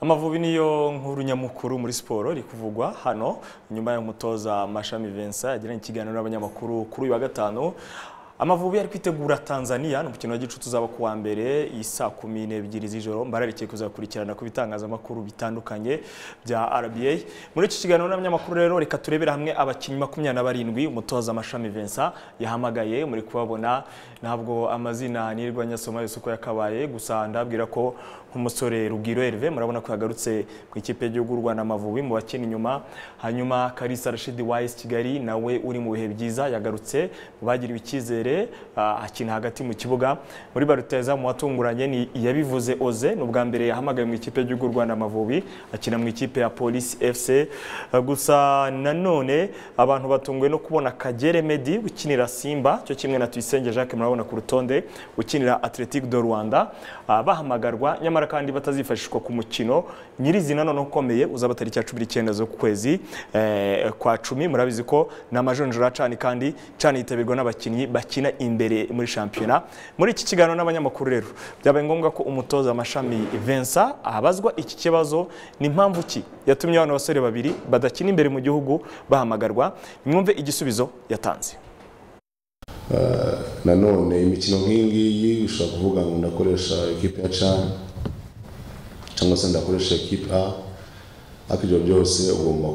amavubi niyo nkuru nyamukuru muri siporo iri kuvugwa hano nyuma y'umutoza mashami Vincent yagiranye ikiganiro n'abanyamakuru kuri uyu wa gatanu Amavubi ari kwitegura Tanzania ni umukino wa gicuti uzaba ku wa mbere isa kumi n'ebyiri z'ijoro mbararikiye kuzakurikirana ku bitangazamakuru bitandukanye bya RBA muri iki kiganiro n'abanyamakuru rero reka turebere hamwe abakinnyi makumyabiri na barindwi umutoza amashami Vincent yahamagaye muri kubabona ntabwo amazina nirirwa nyasoma yose uko yakabaye gusa ndabwira ko nk'umusore Rugwiro Herve murabona ko yagarutse ku ikipe y'igihugu y'u Rwanda Amavubi mu bakina inyuma hanyuma Kalisa Rashid Wise Kigali nawe uri mu bihe byiza yagarutse mu bagiriwe icyizere imbere akina hagati mu kibuga muri baruteza mu watunguranye ni yabivuze oze ni ubwa mbere yahamagaye mu ikipe y'u Rwanda Amavubi akina mu ikipe ya Police FC gusa nanone abantu batunguwe no kubona Kagere Medi ukinira Simba cyo kimwe na Tuyisenge Jacques murabona ku rutonde ukinira Athletic de Rwanda bahamagarwa nyamara kandi batazifashishwa ku mukino nyirizina none ukomeye uzaba tariki ya 19 zo kwezi kwa cumi murabizi ko ni amajonjora cani kandi cani yitabirwa n'abakinnyi bakina bakina imbere muri shampiyona muri iki kiganiro n'abanyamakuru rero byabaye ngombwa ko umutoza amashami Vincent abazwa iki kibazo ni impamvu ki yatumye abana basore babiri badakina imbere mu gihugu bahamagarwa mwumve igisubizo yatanze nanone imikino nk'iyi ngiyi ushobora kuvuga ngo ndakoresha ekipe ya cani cyangwa se ndakoresha ekipe a ariko ibyo byose ugomba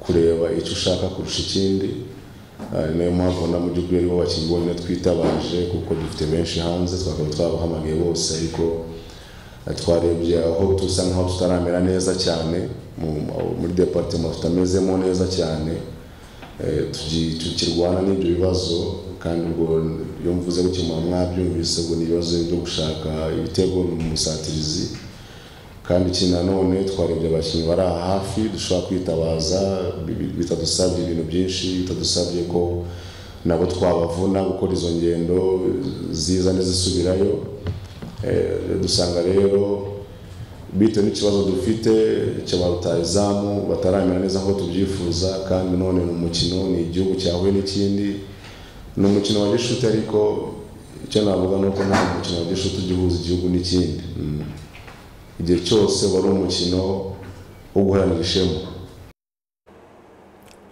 kureba icyo ushaka kurusha ikindi niyo mpamvu na mu by'ukuri aribo bakinnyi bonyine twitabaje kuko dufite benshi hanze twakaba twabahamagaye bose ariko twarebye aho dusa nk'aho tutaramera neza cyane muri departement tutamezemo neza cyane tukirwana n'ibyo bibazo kandi ubwo iyo mvuze gukemura mwabyumvise ubwo ni ibibazo byo gushaka ibitego mu musatirizi kandi iki nanone twarebye abakinnyi bari aha hafi dushobora kwitabaza bitadusabye ibintu byinshi bitadusabye ko nabo twabavuna gukora izo ngendo ziza n'izisubirayo dusanga rero bitewe n'ikibazo dufite cya rutayizamu bataramera neza nk'uko tubyifuza kandi none mu mukino ni igihugu cyahuye n'ikindi ni umukino wa gishuti ariko icyo navuga ni uko nta mukino wa gishuti ujya uhuza igihugu n'ikindi igihe cyose wari umukino wo guharanira ishema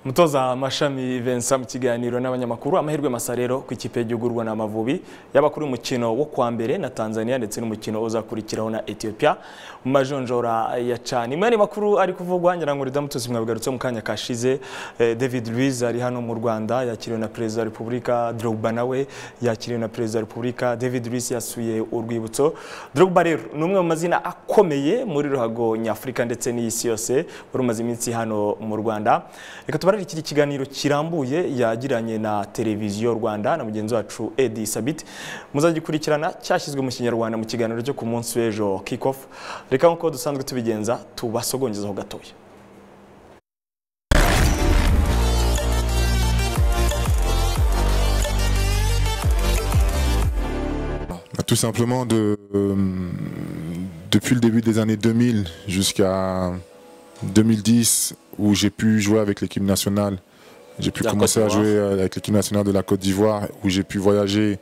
umutoza amashami Vincent mu kiganiro n'abanyamakuru amahirwe masa rero ku ikipe y'igihugu Rwanda Amavubi yaba kuri umukino wo kwa mbere na Tanzania ndetse n'umukino uzakurikiraho na Ethiopia mu majonjora ya cani imwe ni makuru ari kuvugwa ngira ngo ridamutse mwabigarutse mu kanya kashize eh, David Luiz ari hano mu Rwanda yakiriwe na Perezida wa Repubulika Drogba nawe yakiriwe na Perezida wa Repubulika David Luiz yasuye urwibutso Drogba rero ni umwe mu mazina akomeye muri ruhago nyafurika ndetse n'isi yose wari umaze iminsi hano mu Rwanda reka tuba iki kiganiro kirambuye yagiranye na televiziyo Rwanda na mugenzi wacu Edi Sabit muzagikurikirana cyashyizwe mu kinyarwanda mu kiganiro cyo ku munsi w'ejo kick off reka nkuko dusanzwe tubigenza tubasogongezaho gatoya Tout simplement de, euh, depuis le début des années 2000 jusqu'à 2010 où j'ai pu jouer avec l'équipe nationale. J'ai pu la commencer à jouer avec l'équipe nationale de la Côte d'Ivoire où j'ai pu voyager.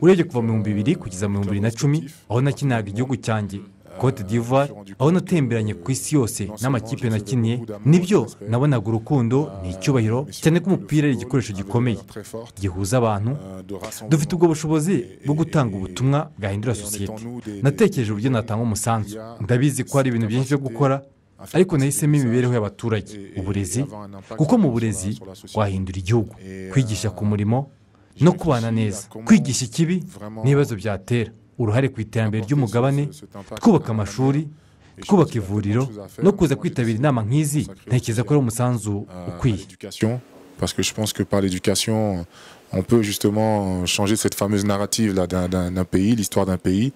urebye kuva mu bihumbi bibiri kugeza mu bihumbi bibiri na cumi aho nakinaga igihugu cyanjye cote d'ivoire aho natemberanye ku isi yose n'amakipe nakiniye nibyo nabonaga urukundo ni icyubahiro cyane ko umupira ari igikoresho gikomeye gihuza abantu dufite ubwo bushobozi bwo gutanga ubutumwa bwahindura sosiyete natekereje uburyo natanga umusanzu ndabizi ko hari ibintu byinshi byo gukora ariko nahisemo imibereho y'abaturage uburezi kuko mu burezi wahindura igihugu kwigisha ku murimo no kubana neza kwigisha ikibi n'ibibazo byatera uruhare ku iterambere ry'umugabane twubaka amashuri twubaka ivuriro no kuza kwitabira inama nk'izi ntekereza ko ari umusanzu ukwiye parce que je pense que par l'éducation on peut justement changer cette fameuse narrative là d'un pays l'histoire d'un pays